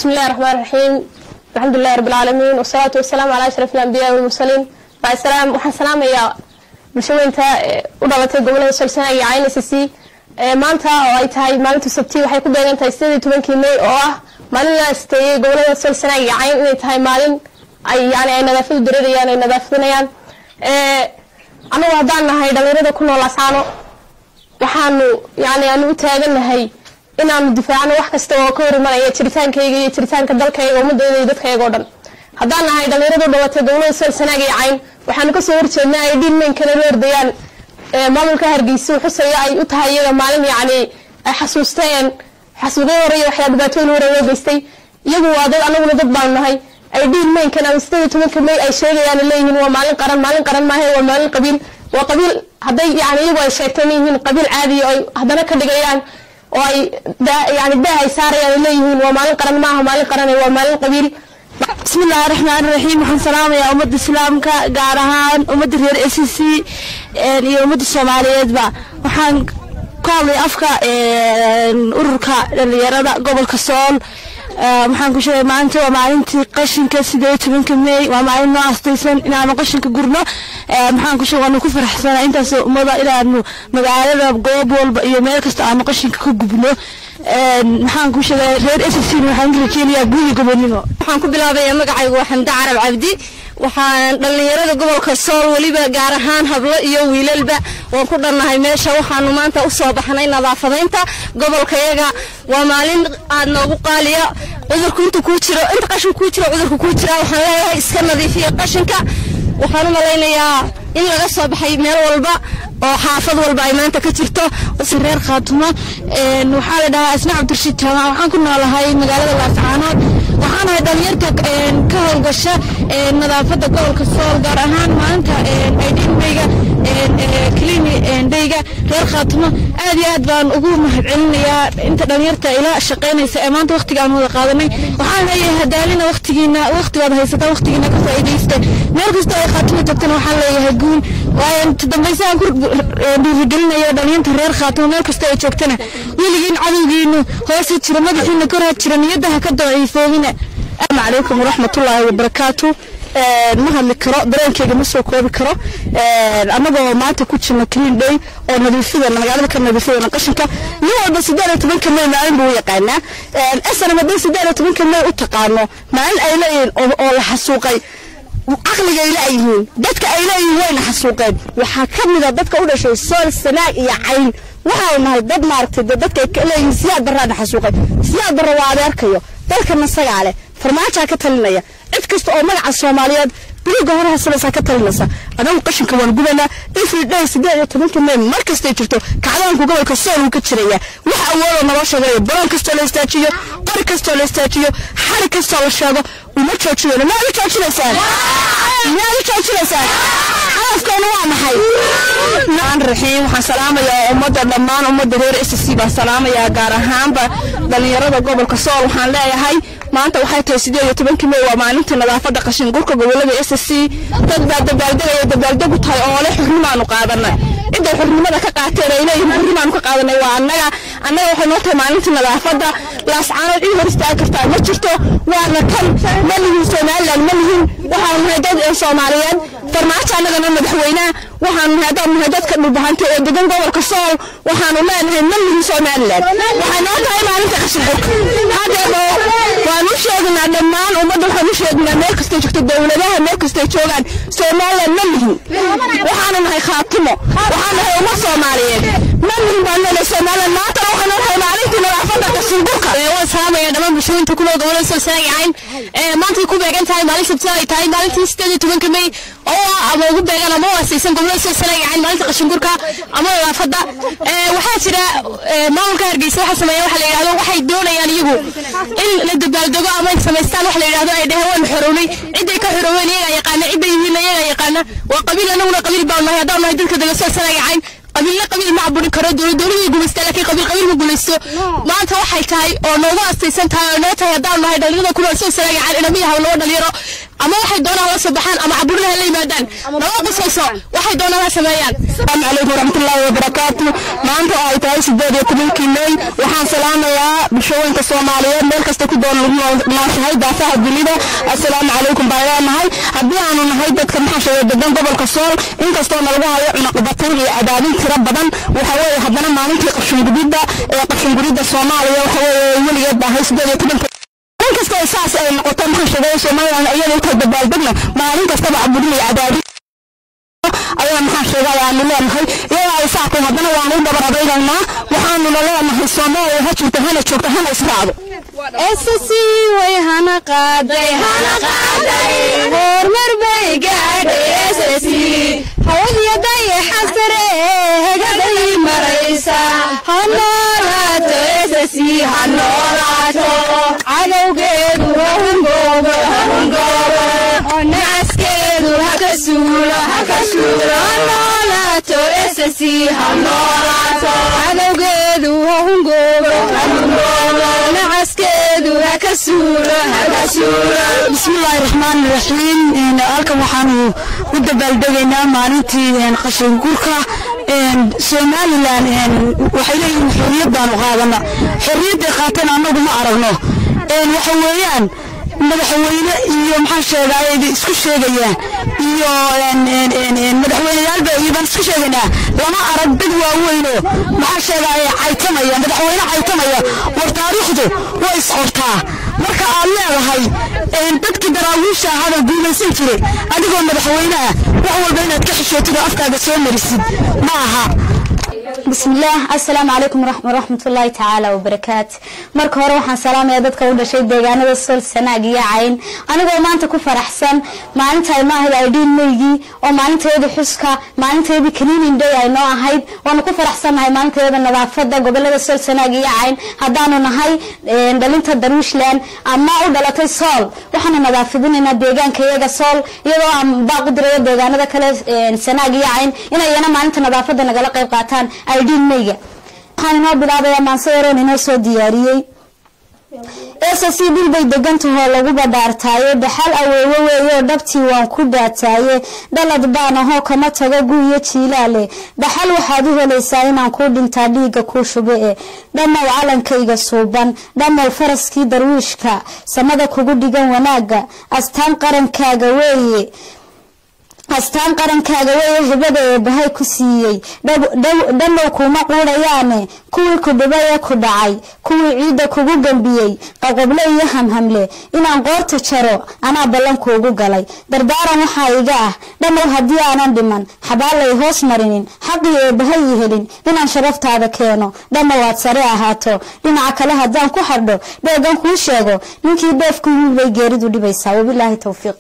بسم الله الرحمن الرحيم الحمد لله رب العالمين والصلاة والسلام على أشرف الأنبياء والمرسلين بعد السلام وحن سلام يا bulshooyinka u dhalatay gobolada solsana iyo cayn s c maanta oo ay tahay maalinta sabti waxay ku beegan tahay sideed iyo tobankii may oo ah maalin la asteeyey gobolada solsana iyo cayn inay tahay maalin ay yani ay nadaafadu dareerayaan ay nadaafadinayaan anagu haddaan nahay dhalinyarada ku nool asaano waxaanu yani aanu u taagannahay inaanu difaacno wax kasta oo ka hor imanaya jiritaankayga iyo jiritaanka dalkayga ummadayda iyo dadkayga oo dhan haddaan nahay dhalinyarada u dhalatay gobolada solsanaag iyo cayn waxaanu kasoo horjeednaa ay dhiinmeynkana la ordayaan maamulka hargeysa xusaya ay u tahay iyaga maalin yacni ay xasuusteen xasuuqyo hore iyo waxyaa dhibaatooyin hore loo geystay iyagu waa dad anaguna dad baanu nahay ay dhiinmeynkan ama sideed iyo tobanka may ay sheegayaan leeyihiin waa maalin qaran maalin qaran maahe waa maalin qabiil waa qabiil hadday yani iyagu ay sheegteen yihiin qabiil caadiya oo ay haddana ka dhigayaan oo ay yani daah ay saarayaan ay leeyihiin waa maalin qaran maaha maalin qaran waa maalin qabiil بسم الله الرحمن الرحيم waxaan salaamayaa ummadda islaamka gaar ahaan ummadda reer s c iyo ummadda soomaaliyeedba waxaan ka hadlay afka ururka dhalinyarada gobolka sool waxaan ku sheegay maalinta waa maalintii qashinka sideed tobanka may waa maalin noo astaysan inaanu qashinka gurno maxaan ku sheegay waanu ku faraxsanaa intaas ummada inaanu magaalada goob walba iyo meel kasta aanu qashinka ka gubno maxaan ku sheegay reer s c waxaan rajeynayaa guuyi gobonimo waxaan ku bilaabayaa magacaygu waa xamde carab cabdi waxaan dhallinyarada gobolka sool weliba gaar ahaan hablo iyo wiilalba waan ku dhannahay meesha waxaanu maanta u soo baxnay nadaafadaynta gobolkayaga waa maalin aad noogu qaaliya cudurku inta kuu jiro inta qashin kuu jiro cudurka kuu jira waxaan leeyahay iska nadiifiya qashinka waxaan u malaynayaa in laga soo baxay meel walba oo xaafad walba ay maanta ka jirto reer khaatumo waxaa la dhahaa asna cabdirashiid jaamac waxaan ku noolahay magaalada laascaanood waxaan ahay dhalinyarta ka howlgasha nadaafadda gobolka sool gaar ahaan maalinta aydhinmeyga klini dheyga reer khaatumo aad iyo aad baan ugu mahadcelinayaa inta dhalinyarta ila shaqaynaysa ee maanta waqtiga aan wada qaadanay waxaan leeyahay hadaalina waqtigiina waqtigaad haysataa waqtigiina ka faa'iidaysta meel kasta ay khaatumo joogtana waxaan leeyahay guul waayo dambaysahan ku dhiirigelinayo dhalinyarta reer khaatumo meel kasta ay joogtana weligiin cadowgiinu hoose jira madaxiina koraa jira niyadaha ka daciifoobina asalaamu calaykum waraxmatullaahi wabarakaatu ma hadli karo dareenkeyga ma soo koobi karo annagoo maanta ku jirna clean day oo nadiifidana magaalada ka nadiifidana qashinka nin walba siddeed iyo tobanka may maalin buu u yaqaanaa asana hadday siddeed iyo tobanka may u taqaano maalin ay leeyihiin oo la xasuuqay caqliga ay leeyihiin dadka ay leeyihiin wayna xasuuqeen waxaa ka mida dadka u dhashay sool sanaag iyo cayn waxaanu nahay dad maaragtay dee dadka ay leeyihiin siyaad barraana xasuuqay siyaad barra waa adeerkayo dalkana isagaa leh farmaajaa ka talinaya cid kasta oo magaca soomaaliyeed biliga hore hasanaysaa ka talinaysa anagu qashinka waan gubanaa every day siddeed iyo tobanka may mar kastay jirto kacdaanku gobolka sool uu ka jiraya wax awoodoo naloo sheegayo baroon kastoo la istaajiyo qori kastoo la istaajiyo xari kastoo la sheego uma joojinayno maad u joojinaysaan maad u joojinaysaan hadafkeenu waa maxay aan raxiim waxaan salaamayaa ummadda dhammaan ummadda reer s c baan salaamayaa gaar ahaanba dhalinyarada gobolka sool waxaan leeyahay maanta waxay tahay sideed iyo tobankii may waa maalintii nadaafadda qashin gurka gobolada s c dad baa dabaaldegaya dabaaldegu tahay oo leh xurnimaanu qaadanay cidday xurnimada ka qaateen ay leeyihiin xurnimaanu ka qaadanay waa annaga annaga waxay noo tahay maalintii nadaafadda laascaanood ii hor istaagi kartaa ma jirto waana kan ma lihin somaliland ma lihin waxaanu nahay dad ee soomaaliyeed farmaajo annagana madaxweynaha waxaanu nahay haddaan nahay dadka dhulbahanta ee degan gobolka sool waxaanu leenahay ma lihin somaliland waxay noo tahay maalinta qashin gurka hadeebo waan u sheegnaa dhammaan ummadda waxaan u sheegnaa meel kastay joogto dowladaha meel kastay joogaan somaliland ma lihin waxaanu nahay khaatimo waxaan nahay ummad soomaaliyeed ma lihin baan leenahay somaliland maantana waxaanu nahay maalintii nadaafadda qashin gurka waan salaamaya dhammaan bulshooyinka ku nool gobolada solsanaag cayn maantay ku beegan tahay maalin sabti ay tahay maalintii sideed iyo tobanka may oo ah ama ugu beegan ama u asaysan gobolada solsanaag cayn maalinta qashingurka ama nadaafadda waxaa jira maamulka hargeysa waxa sameeya waxa la yidhahdo waxay doonayaan iyagu in la dabaaldego ama ay samaystaan waxa la yidhahdo ay dheheen waan xorownay ciday ka xorooween iyagaa yaqaana ciday yihiin iyagaa yaqaana waa qabiil anaguna qabiil baan nahay haddaan nahay dadka dega solsanaag cayn qabiilna qabiil ma caburi karo dowlad dowladii gumaystaa laakiin qabiil qabiil ma gumaysto maanta waxay tahay oo noogu astaysan tahay oo noo tahay haddaan nahay dhalinyarada ku nool soo saraaga caan inama yahaw laba dhalinyaro ama waxay doonaan la soo baxaan ama caburinaha la yimaadaan nala qisayso waxay doonaan ha sameeyaan asalaamu calaykum waraxmatullaahi wabarakaatu maanta oo ay tahay sideed iyo tobankii mey waxaan salaamayaa bulshooyinka soomaaliyeed meel kasta ku doon lagu nooshahay daafaha dunida assalaamu calaykum baan leenahay haddii aanu nahay dadka maxaa sheegay degan gobolka sool inkastoo nalagu hayo cunaqabataan iyo cadaadin tiro badan waxa weeye haddana maalintii qashingudidda ee qashingudidda soomaaliya waxa weeye weligeed baa ahay sideed iyo tobanka maalin kasta oo saas ay noqoto maxaa sheegay somaliland iyada inta dabaaldegna maalin kastaba caburin iyo cadaadin ayaa maxaa sheegay aanu leenahay iyada ay saactay haddana waanu u dabar adaygaynaa waxaanuna leenahay soomaaliya ha jirto hana joogto hana israacdo SSC way hana qaaday hana qaaday hormar bay gaadhay SSC hawadiya dayaxa sare hegaday maraysa ha noolaato SSC ha noolaato cadowgeedu ha hungoobo ha hungoobo nacaskeedu ha ka suulo ha ka suulo ha noolaato SSC ha noolaato cadowgeedu ha hungoobo ha hungoobo nacaskeedu ha ka suulo ha ka suulo bismillaahi raxmaani raxiim halkan waxaanu u dabaaldegaynaa maalintii qashin gurka somalilan waxay leeyihiin xorriyad baanu qaadana xorriyadday qaateen annagu ma aragno waxa weeyaan madaxweyne iyo maxaa sheegaaye isku sheegayaan iyo madaxweyneyaalba iyo baan isku sheegaynaa lama arag dad waaweyno maxaa sheegaaye caytamaya madaxweyne caytamaya war taariikhdu way isqortaa marka aad leedahay dadkii daraawiisha ahada guulaysan jiray adigoo madaxweyneha wax walba inaad ka xishootid oo afkaaga soo marisid ma aha بسم الله السلام عليكم ورحمة, ورحمة الله تعالى وبركاته marka hore waxaan salaamayaa dadka u dhashay deegaanada sol sanaag iyo cayn anigoo maanta ku faraxsan maalinta ay maahayd aydhiin meygii oo maalinteeda xuska maalinteedii cleaning day ay noo ahayd waanu ku faraxsannahay maalinteeda nadaafada gobolada sol sanaag iyo cayn haddaanu nahay dhalinta darwiishland ama u dhalatay sool waxaanu nadaafadinaynaa deegaanka iyaga sool iyadoo aan baaq u dirayo deegaanada kale sanaag iyo cayn inayana maalinta nadaafada nagala qayb qaataan aydhiin meyga waxaan inoo bilaabayaa maanse yaroon inoo soo diyaariyey ss dhul bay degantahoo lagu badhaartaaye dhaxal aweewe weeyoo dhabtii waan ku dhaataaye dhalad baan ahoo kama tago guiyo jiilaale dhaxal waxaad u helaysaa inaan kuu dhintaa dhiigga kuu shube e dhammow calankayga suuban dhammow faraskii darwiishka samada kugu dhigan wanaaga astaan qarankaaga weeye astaan qarankaaga weeye hibada ee bahay ku siiyey dhammow kuma quudhayaane kuwii ku dhibay ee ku dhacay kuwii ciidda kugu gambiyey qaqoble iyo hamhamle inaan qoorta jaro anaa ballankuugu galay dardaaran waxaa iga ah dhammow haddii aanan dhiman xabaalay hoos marinin xaqii ee bahay ii helin inaan sharaftaada keeno dhammow aad sare ahaato dhinaca kale haddaan ku xardho dheegan kuu sheego ninkii dheefku yimid bay geeridu dhibaysaa wabilaahi towfiiq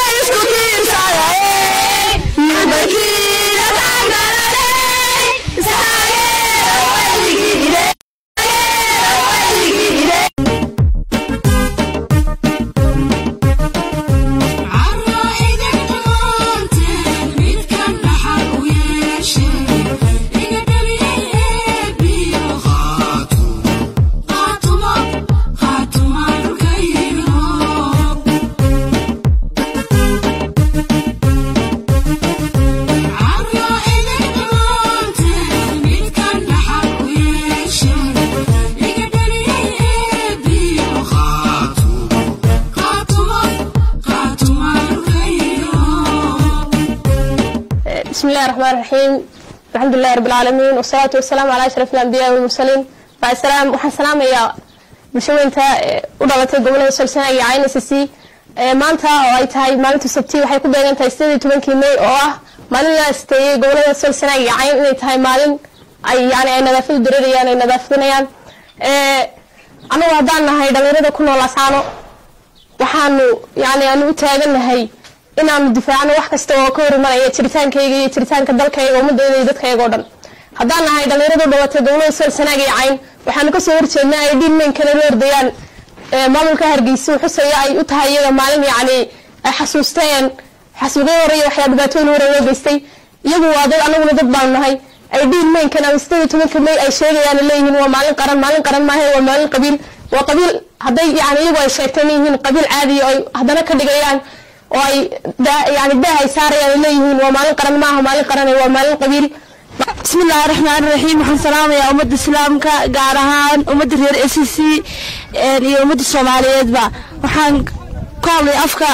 بسم الله الرحمن الرحيم الحمد لله رب العالمين والصلاة والسلام على أشرف الأنبياء والمرسلين بعد السلام وحن سلام يا bulshooyinka u dhalatay gobolada solsana iyo cayn s c maanta oo ay tahay maalinta sabti waxay ku beegan tahay sideed iyo tobankii may oo ah maalin la asteeyey gobolada solsana iyo cayn inay tahay maalin ay yani ay nadaafadu dareerayaan ay nadaafadinayaan anagu haddaan nahay dhalinyarada ku nool asaano waxaanu yani aanu u taagannahay inaanu difaacno wax kasta oo ka hor imanaya jiritaankayga iyo jiritaanka dalkayga ummadayda iyo dadkayga oo dhan haddaan nahay dhalinyarada u dhalatay gobolada sol sanaag iyo cayn waxaanu kasoo horjeednaa ay dhiinmeynkana la ordayaan maamulka hargeysa xusaya ay u tahay iyaga maalin yacni ay xasuusteen xasuuqyo hore iyo waxyaa dhibaatooyin hore loo geystay iyagu waa dad anaguna dad baanu nahay ay dhiinmeynkan ama sideed iyo tobanka may ay sheegayaan leeyihiin waa maalin qaran maalin qaran maahe waa maalin qabiil waa qabiil hadday yani iyagu ay sheegteen yihiin qabiil caadiya ay haddana ka dhigayaan oo ay yani daah ay saarayaan ay leeyihiin waa maalin qaran maaha maalin qaran waa maalin qabiil بسم الله الرحمن الرحيم waxaan salaamayaa ummadda islaamka gaar ahaan ummadda reer s c iyo ummadda soomaaliyeedba waxaan ku hadlay afka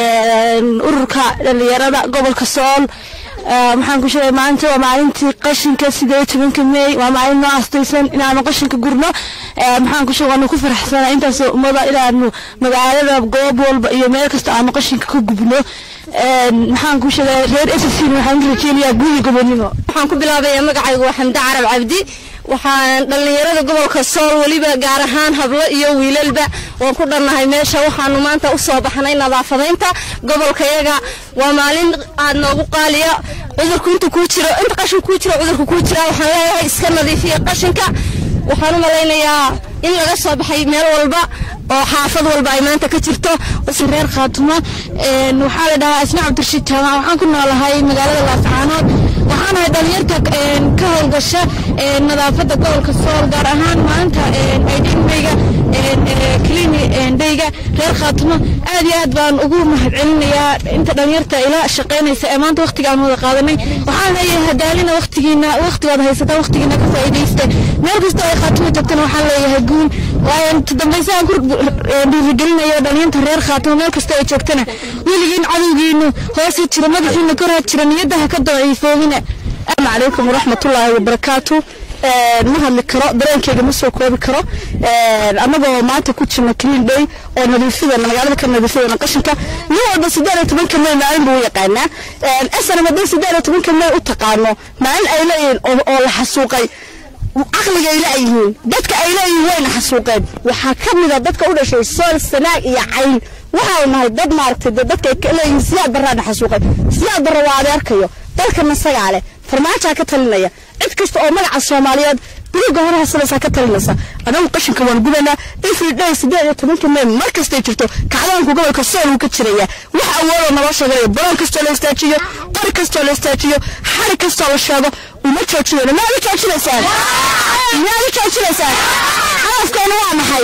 ururka dhalinyarada gobolka sool waxaan ku sheegay maanta waa maalintii qashinka sideed iyo tobanka meey waa maalin noo astaysan inaanu qashinka gurno maxaan ku sheegay waanu ku faraxsanaa intaas ummada inaanu magaalada goob walba iyo meel kasta aanu qashinka ka gubno maxaan ku sheegay reer s c waxaan rajeynayaa guuyi gobonimo waxaan ku bilaabayaa magacaygu waa xamde carab cabdi waxaan dhallinyarada gobolka sool weliba gaar ahaan hablo iyo wiilalba waan ku dhannahay meesha waxaanu maanta u soo baxnay nadaafadaynta gobolkayaga waa maalin aad noogu qaaliya cudurku inta kuu jiro inta qashin kuu jiro cudurku kuu jira waxaan leeyahay iska nadiifiya qashinka waxaan u malaynayaa in laga soo baxay meel walba oo xaafad walba ay maanta ka jirto reer khaatumo waxaa la dhahaa asna cabdirashiid jaamac waxaan ku noolahay magaalada laascaanood waxaanahay dhalinyarta ka howlgasha nadaafadda gobolka sool gaar ahaan maanta aydhinmeyga klini dheyga reer khaatumo aad iyo aad baan ugu mahadcelinayaa inta dhalinyarta ila shaqaynaysa ee maanta waqtigaan wada qaadanay waxaan leeyahay hadaalina waqtigiina waqtigaad haysataan waqtigiina ka faa'iidaysta meel kasta ay khaatumo joogtana waxaan leeyahay guul waayo dambaysahan ku dhiirigelinayo dhalinyarta reer khaatumo meel kasta ay joogtana weligiin cadowgiinu hoose jira madaxiina koraa jira niyadaha ka daciifoobina السلام عليكم ورحمة الله وبركاته ma hadli karo dareenkeyga ma soo koobi karo annagoo maanta ku jirna clean day oo nadiifidana magaalada ka nadiifidana qashinka nin walba sideed iyo tobanka may maalin buu yaqaanaa snm haday sideed iyo tobanka may u taqaano maalin ay leeyihiin oo la xasuuqay caqliga ay leeyihiin dadka ay leeyihiin wayna xasuuqeen waxaa ka mida dadka u dhashay sool sanaag iyo cayn waxaanu nahay dad maaragtay dee dadka ay leeyihiin siyaad barraana xasuuqay siyaad barra waa adeerkayo dalkana sagaa leh farmaajaa ka talinaya cid kasta oo magaca soomaaliyeed biriga hore hasanaysaa ka talinaysa anagu qashinka waan gubanaa every day sideed iyo tobanka may mar kastay jirto kacdaanku gobolka sool uu ka jiraya wax awoodoo naloo sheeganaya baroon kastoo la istaajiyo qori kastoo la istaajiyo xari kastoo la sheego uma joojinayno maad u joojinaysaan maad u joojinaysaan hadafkeena waa maxay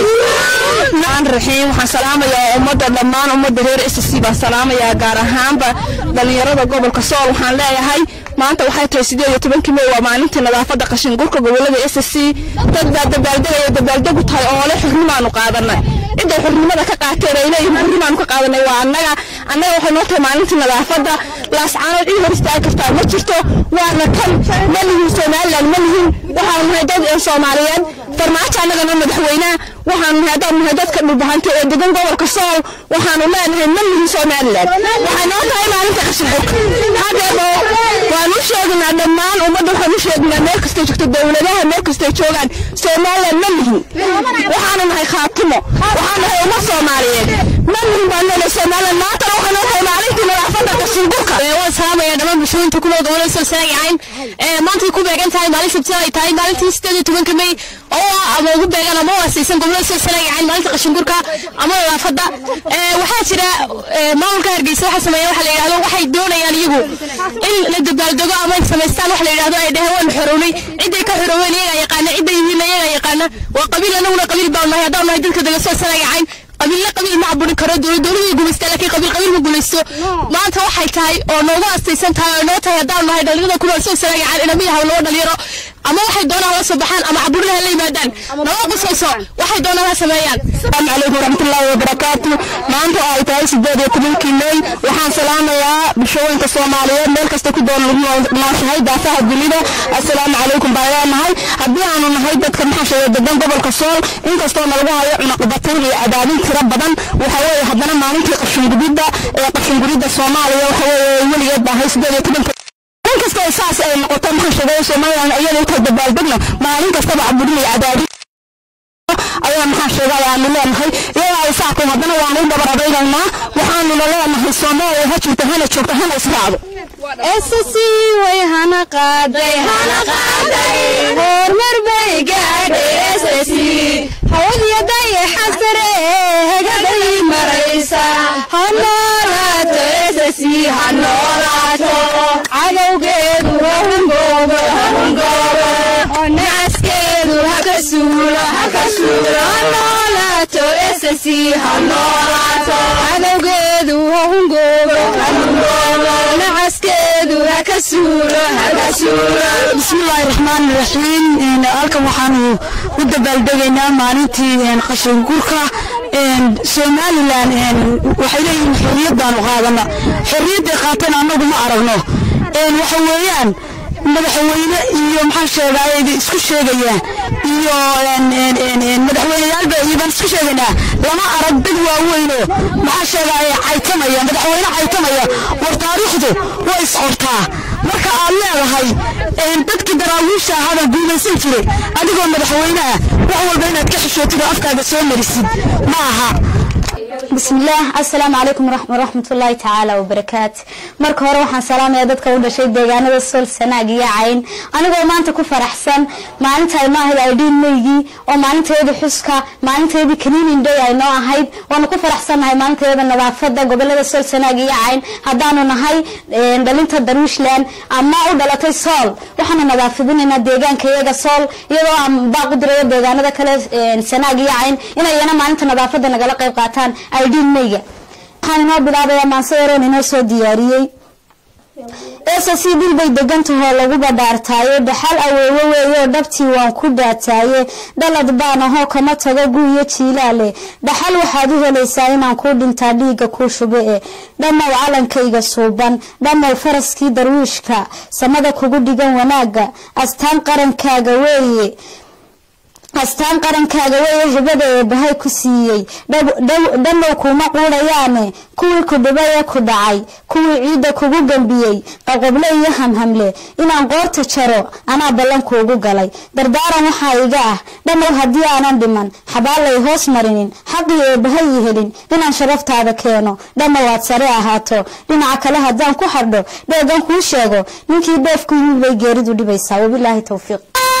maan raxiim waxaan salaamayaa ummadda dhammaan ummadda reer s c baan salaamayaa gaar ahaanba dhalinyarada gobolka sool waxaan leeyahay maanta waxay tahay sideed iyo tobankii may waa maalintii nadaafadda qashin gurka gobolada s c dad baa dabaaldegaya dabaaldegu tahay oo le xurnimaanu qaadanay ciday xurnimada ka qaateen ay leeyihin xurnimaanu ka qaadanay waa annaga annaga waxay noo tahay maalintii nadaafadda laascaanood ii hor istaagi kartaa ma jirto waana kan ma lihin somaliland ma lihin waxaanu nahay dad soomaaliyeed farmaajo annagana madaxweynaha waxaanu nahay haddaan nahay dadka dhulbahanta ee degan gobolka sool waxaanu leenahay ma lihin somaliland waxay noo tahay maalinta qashin gurka hadeebo waanu sheegnaa dhammaan ummadda waxaanu sheegnaa meel kastay joogto dowladaha meel kastay joogaan somaliland ma lihin waxaanu nahay khaatimo waxaanu nahay ummad soomaaliyeed ma lihin baan leenahay somaliland maantana waxay noo tahay maalintii nadaafadda qashin gurka waan salaamaya dhammaan bulshooyinka ku nool gobolada salsanaagacayn maantay ku beegan tahay maalin sabti ay tahay maalintii sideed iyo tobanka may oo ama ugu beegan ama u asaysan gobolada salsanaagacayn maalinta qashingurka ama nadaafadda waxaa jira maamulka hargeysa waxa sameeya waxa la yidhahdo waxay doonayaan iyagu in la dabaaldego ama ay samaystaan waxa la yidhahdo ay dheheen waan xorownay ciday ka xorooween iyagaa yaqaana ciday yihiin iyagaa yaqaana waa qabiil anaguna qabiil baan nahay haddaan nahay dadka dega salsanaagacayn qabiilla qabiil ma caburin karo dowlad dowladii gumaystaa laakiin qabiil qabiil ma gumaysto maanta waxay tahay oo noogu astaysan tahay oo noo tahay haddaan nahay dhalinyarada ku nool soo salaagaan inama yahaw laba dhalinyaro ama waxay doonaan la soo baxaan ama caburinaha la yimaadaan noo qusayso waxay doonaan ha sameeyaan السلام عليكم ورحمة الله وبركاته ما أنت أي تاي سجاد يتمين كيمي وحان سلام يا بشوين كصوماليين ميل كستكو دون ما شهي دافع الدليل السلام عليكم بايا مهي هدي عنو نهي دادك محاشا يددن قبل كسول إن كستو ملغوها يعنق بطين لأدابين ترى بدن وحوي هدنا ما ننتي قشن جديدة قشن جديدة صوماليا وحوي ولي يدبا هاي سجاد يتمين maalin kasta ay saas ay noqoto maxaa sheegay Soomaaliland iyada inta dabaaldegno maalin kasta ba cabudin iyo cadaadi ayaa maxaa sheegay aanu leenahay iyada ay saako haddana waanu u dabar adaynaynaa waxaanu leenahay Soomaaliya ha jirto hana joogto hana israacdo SSC way hana qaaday hana qaaday hormar bay gaadhay SSC hawadiya dayaxa sare hagaday maraysa ha noolaato SSC ha noolaato cadowgeedu ha hungoobo ha hungoobo oo nacaskeedu ha ka suulo ha ka suulo ha noolaato SSC ha noolaato cadowgeedu ha hungoobo nacaskeedu ha ka suulo bismillaahi raxmaani raxiim halkan waxaanu u dabaaldegaynaa maalintii qashin gurka somalilan waxay leeyihiin xorriyad baanu qaadana xorriyadday qaateen annagu ma aragno waxa weeyaan madaxweyne iyo maxaa sheegaaye isku sheegayaan iyo madaxweyneyaalba iyo baan isku sheegaynaa lama arag dad waaweynoo maxaa sheegaaye caytamaya madaxweyne caytamaya war taariikhdu way isqortaa marka aad leedahay dadkii daraawiisha ahada guulaysan jiray adigoo madaxweyneah wax walba inaad ka xishootid oo afkaaga soo marisid ma aha بسم الله السلام عليكم ورحمة الله تعالى وبركاته marka hore waxaan salaamayaa dadka u dhashay deegaanada sool sanaag iyo cayn anigoo maanta ku faraxsan maalinta ay noo ahayd aydhiin meygii oo maalinteedii xuska maalinteedii cleaning day ay noo ahayd waanu ku faraxsannahay maalinteeda nadaafada gobolada sool sanaag iyo cayn haddaanu nahay dhalinta darwiishland ama u dhalatay sool waxaanu nadaafadinaynaa deegaanka iyaga sool iyadoo aan baaq u dirayo deegaanada kale sanaag iyo cayn inayana maalinta nadaafada nagala qayb qaataan aydhiin meyga waxaan inoo bilaabayaa maanse yaroon inoo soo diyaariyey eesa si dhul bay degantahoo lagu badhaartaaye dhaxal aweewe weeyoo dhabtii waan ku dhaataaye dhalad baan ahoo kama tago guuyo jiilaale dhaxal waxaad u helaysaa inaan kuu dhintaa dhiigga kuu shube e dhammow calankayga suuban dhammow faraskii darwiishka samada kugu dhigan wanaagga astaan qarankaaga weeye astaan qarankaaga weeye hibada ee bahay ku siiyey dhammow kuma quudhayaane kuwii ku dhibay ee ku dhacay kuwii ciidda kugu gambiyey qaqoble iyo hamhamle inaan qoorta jaro anaa ballankuugu galay dardaaran waxaa iga ah dhammow haddii aanan dhiman xabaalay hoos marinin xaqii ee bahay i helin inaan sharaftaada keeno dhammow aad sare ahaato dhinaca kale haddaan ku xardho dheegan kuu sheego ninkii dheefku yimid bay geeridu dhibaysaa wabilaahi towfiiq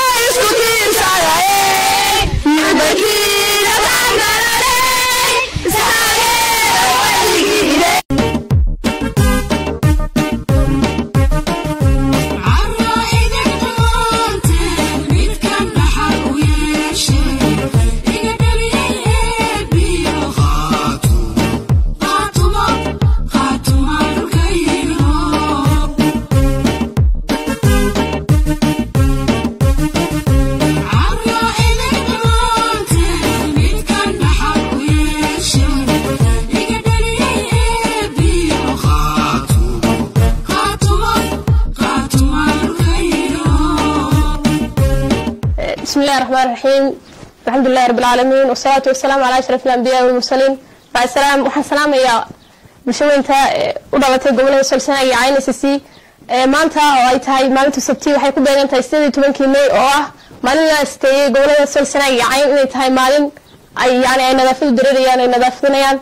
بسم الله الرحمن الرحيم الحمد لله رب العالمين والصلاة والسلام على أشرف الأنبياء والمرسلين بعد السلام waxaan salaamayaa bulshaweynta u dhalatay gobolada solsana iyo cayn s c maanta oo ay tahay maalinta sabti waxay ku beegan tahay sideed iyo tobankii may oo ah maalin la asteeyey gobolada solsana iyo cayn inay tahay maalin ay yani ay nadaafadu dareerayaan ay nadaafadinayaan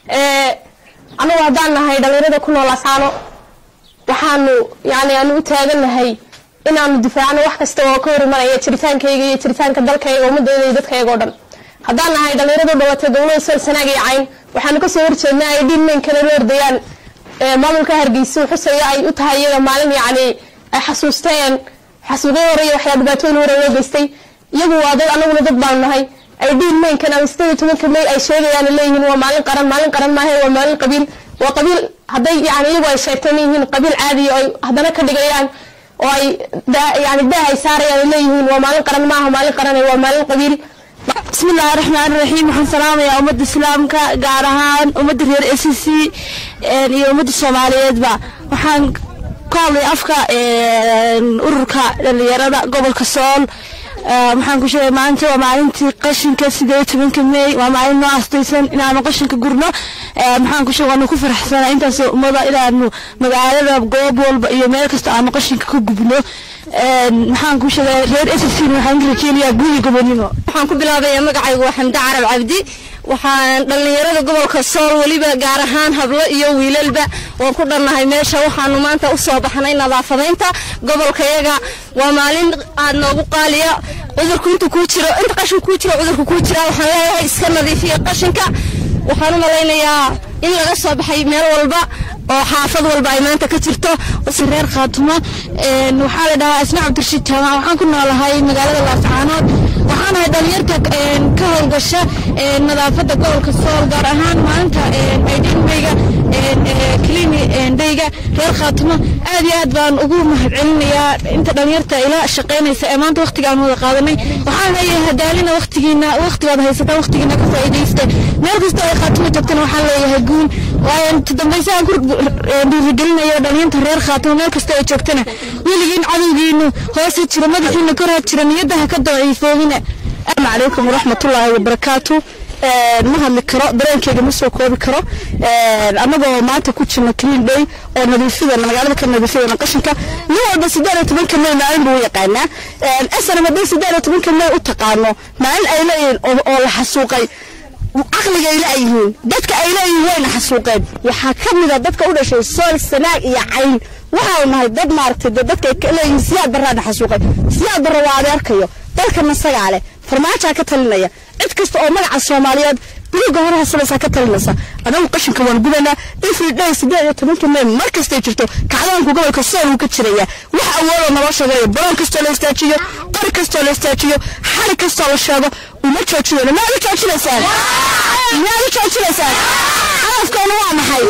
anagu haddaan nahay dhalinyarada ku nool asaano waxaanu yani aanu u taagannahay inaanu difaacno wax kasta oo ka hor imanaya jiritaankayga iyo jiritaanka dalkayga ummadayda iyo dadkayga oo dhan haddaan nahay dhalinyaradu dhalatay gobolada sool sanaag iyo cayn waxaanu kasoo horjeednaa ay dhiin meynkana la ordayaan maamulka hargeysa xusaya ay u tahay iyaga maalin yacni ay xasuusteen xasuuqyo hore iyo waxyaa dhibaatooyin hore loo geystay iyagu waa dad anaguna dad baanu nahay ay dhiin meynkan ama sideed iyo tobanka may ay sheegayaan leeyihiin waa maalin qaran maalin qaran maahe waa maalin qabiil waa qabiil hadday yani iyagu ay sheegteen yihiin qabiil caadiya oo ay haddana ka dhigayaan oo ay yani daah ay saarayaan ay leeyihiin waa maalin qaran maaha maalin qaran waa maalin qabiil بسم الله الرحمن الرحيم waxaan salaamayaa ummadda islaamka gaar ahaan ummadda reer s c iyo ummadda soomaaliyeedba waxaan ka hadlay afka ururka dhalinyarada gobolka sool waxaan ku sheegay maalinta waa maalintii qashinka sideed tobanka may waa maalin noo astaysan inaanu qashinka gurno maxaan ku sheegay waanu ku faraxsanaa intaas ummada inaanu magaalada goob walba iyo meel kasta aanu qashinka ka gubno maxaan ku sheegay reer s c waxaan rajeynayaa guuli gobonimo waxaan ku bilaabayaa magacaygu waa xamde carab cabdi waxaan dhallinyarada gobolka sool weliba gaar ahaan hablo iyo wiilalba waan ku dhannahay meesha waxaanu maanta u soo baxnay nadaafadaynta gobolkayaga waa maalin aad noogu qaaliya cudurku intu kuu jiro inta qashin kuu jiro cudurku kuu jira waxaan leeyahay iska nadiifiya qashinka waxaan u malaynayaa in laga soo baxay meel walba oo xaafad walba ay maanta ka jirto reer khaatumo waxaa la dhahaa isna cabdirashiid jaamac waxaan ku noolahay magaalada laascaanood waxaanahay dhalinyarta ka howlgasha nadaafada gobolka sool gaar ahaan maalinta aydhinmeyga klini dhayga reer khaatumo aad iyo aad baan ugu mahadcelinayaa inta dhalinyarta ila shaqaynaysa ee maanta waqtiga aan wada qaadanay waxaan leeyahay hadaalina waqtigiina waqtigaad haysataan waqtigiina ka faa'iidaysta meel kasta ay khaatumo joogtana waxaan leeyahay guul waayo dambayse aan ku dhiirigelinayo dhalinyarta reer khaatumo meel kasta ay joogtana weligiin cadowgiinu hoose jira madaxiina koraa jira niyadda ha ka daciifoobina asalaamu calaykum waraxmatullaahi wabarakaatu ma hadli karo dareenkeyga ma soo koobi karo annagoo maanta ku jirna clean day oo nadiifidana magaalada ka nadiifidana qashinka nin walba siddeed iyo tobanka may maalin buu u yaqaanaa asana haddii siddeed iyo tobanka may u taqaano maalin ay leeyihiin oo la xasuuqay caqliga ay leeyihiin dadka ay leeyihiin wayna xasuuqeen waxaa ka mid a dadka u dhashay sool sanaag iyo cayn waxaanu nahay dad maaragtay dee dadka ay leeyihiin siyaad barraana xasuuqay siyaad barra waa adeerkayo dalkana isagaa leh farmaajaa ka talinaya cid kasta oo magaca soomaaliyeed buluga hore hasabaysaa ka talinaysa anagu qashinka waan gubanaa every day siddeed iyo tobanka may mar kastay jirto kacdaanku gobolka sool wuu ka jiraya wax awoodoo naloo sheegayo baroon kastoo la istaajiyo qori kastoo la istaajiyo xali kastoo la sheego uma joojinayno maad u joojinaysaan maad u joojinaysaan hadafkoona waa maxay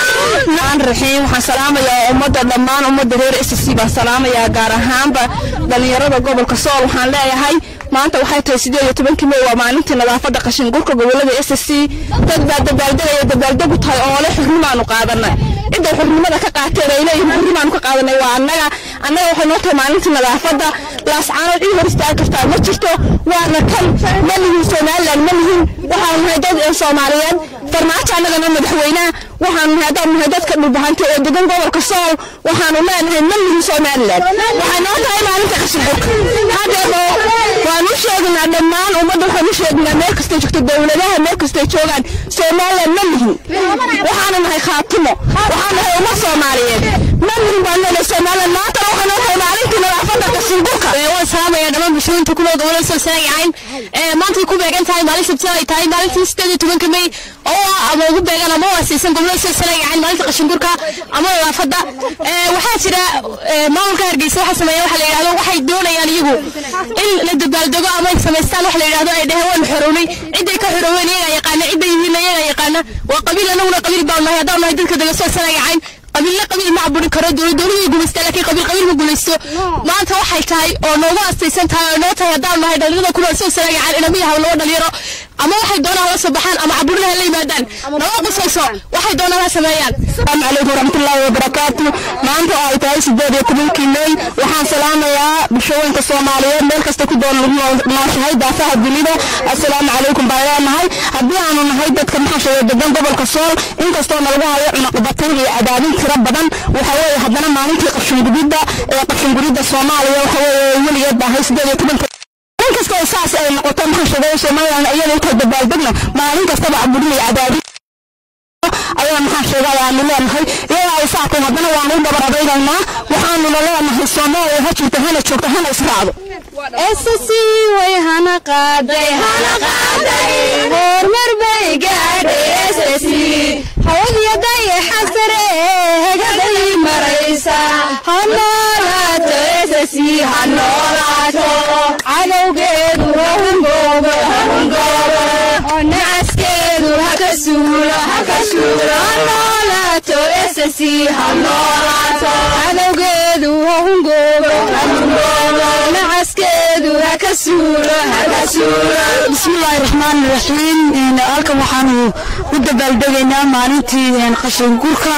aan raxiim waxaan salaamayaa ummadda dhammaan ummadda reer s c baan salaamayaa gaar ahaanba dhallinyarada gobolka sool waxaan leeyahay maanta waxay tahay siddeed iyo tobankii may waa maalintii nadaafadda qashin gurka gobolada s c dad baa dabaaldegaya dabaaldegu tahay oo le xurnimaanu qaadanay cidday xurnimada ka qaateen ay leeyihiin xurnimaanu ka qaadanay waa annaga annaga waxay noo tahay maalintii nadaafadda laascaanood cid hor istaagi kartaa ma jirto waana kan ma lihin somaliland ma lihin waxaanu nahay dad soomaaliyeed farmaajo annagana madaxweynaha waxaanu nahay haddaan nahay dadka dhulbahanta ee degan gobolka sool waxaanu leenahay ma lihin somaliland waxay noo tahay maalinta qashin gurka hadeebo waan u sheegnaa dhammaan ummadda waxaan u sheegnaa meel kastay joogto dowladaha meel kastay joogaan somaliland ma lihin waxaanu nahay khaatimo waxaan nahay ummad soomaaliyeed ma lihin baan leenahay somaliland maantana waxay noo tahay maalintii nadaafadda qashin gurka waan salaamaya dhammaan bulshooyinka ku nool gobolada solsana yacayn maantay ku beegan tahay maalin sabtida ay tahay maalintii sideed iyo tobanka may oo ama ugu beegan ama waasiisan gobolada solsana yacayn maalinta qashingurka ama nadaafadda waxaa jira maamulka hargeysa waxa sameeya waxa la yidhahdo waxay doonayaan iyagu in la dabaaldego ama ay samaystaan waxa la yidhahdo ay dheheen waanu xorownay ciday ka xorooween iyagaa yaqaana ciday yihiin iyagaa yaqaana waa qabiil anaguna qabiil baan nahay haddaan nahay dadka dega solsana yacayn qabiille qabiil ma caburi karo dowlad dowladu way gumaystaa laakiin qabiil qabiil ma gumaysto maanta waxay tahay oo noogu astaysan tahay oo noo tahay haddaan nahay dhalinyarada kunool soo saraayacan inama yahaw laba dhalinyaro ama waxay doonaan la soo baxaan ama caburina ha la yimaadaan nama qusayso waxay doonaan ha sameeyaan asalaamu calaykum waraxmatullaahi wabarakaatu maanta oo ay tahay sideed iyo tobankii may waxaan salaamayaa bulshooyinka soomaaliyeed meel kasta ku doon lagu nooshahay daafaha dunida assalaamu calaykum baan leenahay haddii aanu nahay dadka maxaa sheegay degan gobolka sool inkastoo nalagu hayo cunaqbatin iyo cadaadin tiro badan waxa weeye haddana maalintii qashingubidda ee qashingurida soomaaliya waxa weeye weligeed baa ahay sideed iyo tobanka maalin kastoo saas ay noqoto maxaa sheegay somaliland iyada intay dabaaldegna maalin kastaba caburin iyo cadaadin ayaa maxaa sheegay aanu leenahay iyadaa ay saakay haddana waanu u dhabar adaynaynaa waxaanuna leenahay soomaaliya ha jirto hana joogto hana israacdo SSC way hana qaaday hana qaaday hormar bay gaadhay SSC hawadiyaday xasare hagaday maraysa hanolaato SSC hanolaato cadowgeedu hahungoobo hahungoobo oo nacaskeedu haka suulo haka suulo hanolaato SSC hanolaato cadowgeedu hahungoobo hahungoobo nacaskeedu haka suulo haka suulo bismillaahi raxmaani raxiim halkan waxaanu u dabaaldegaynaa maalintii qashin gurka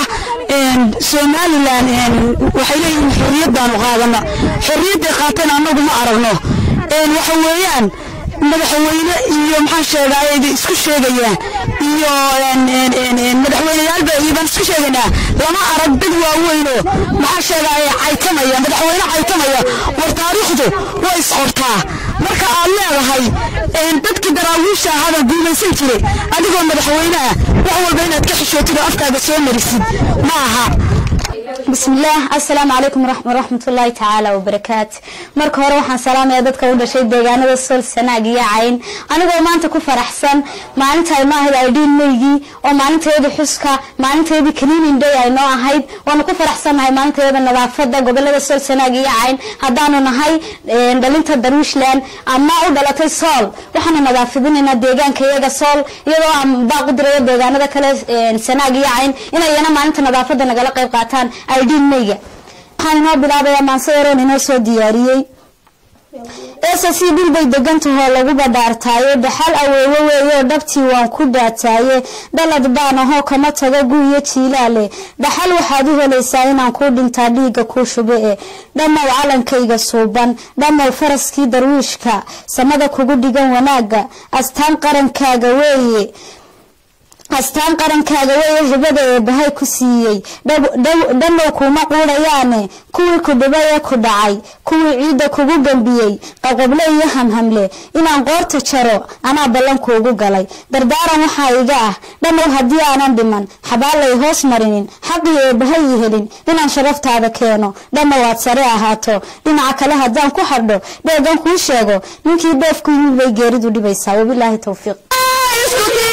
somalilan waxay leeyihiin xorriyaddaanu qaadana xorriyadday qaateen annagu ma aragno waxa weeyaan madaxweyne iyo maxaa sheegaaye isku sheegayaan iyo madaxweyneyaalba iyo baan isku sheegaynaa lama arag dad waaweyno maxaa sheegaaye caytamaya madaxweyne caytamaya war taariikhdu way isqortaa marka aad leedahay dadkii daraawiisha ahada guumaysan jiray adigoo madaxweyne ah wax walba inaad ka xishootid oo afkaaga soo marisid ma aha bismillaah assalaamu calaykum waraxmatullaahi tacaala wabarakaatu marka hore waxaan salaamaya dadka u dhashay deegaanada sool sanaag iyo cayn anigoo maanta ku faraxsan maalinta ay noo ahayd aydhiin meygii oo maalinteedii xuska maalinteedii cleaning day ay noo ahayd waanu ku faraxsannahay maalinteeda nadaafada gobolada sool sanaag iyo cayn haddaanu nahay dhalinta darwiishland ama u dhalatay sool waxaanu nadaafadinaynaa deegaanka iyaga sool iyadoo aan baaq u dirayo deegaanada kale sanaag iyo cayn inayana maalinta nadaafada nagala qayb qaataan aydhiin meyga waxaan inoo bilaabayaa maanse yaroon inoo soo diyaariyey ss dhul bay degantahoo lagu badhaartaaye dhaxal aweewe weeyoo dhabtii waan ku dhaataaye dhalad baan ahoo kama tago guiyo jiilaale dhaxal waxaad u helaysaa inaan kuu dhintaa dhiiga kuu shube e dhammow calankayga suuban dhammow faraskii darwiishka samada kugu dhigan wanaaga astaan qarankaaga weeye astaan qarankaaga weeye hibada ee bahay ku siiyey dhammow kuuma quudhayaane kuwii ku dhibay ee ku dhacay kuwii ciidda kugu gambiyey qaqoble iyo hamhamle inaan qoorta jaro anaa ballankuugu galay dardaaran waxaa iga ah dhammow haddii aanan dhiman xabaalay hoos marinin xaqii ee bahay i helin inaan sharaftaada keeno dhammow aad sare ahaato dhinaca kale haddaan ku hadho dheegan kuu sheego ninkii dheefku yimid bay geeridu dhibaysaa wabilaahi towfiiq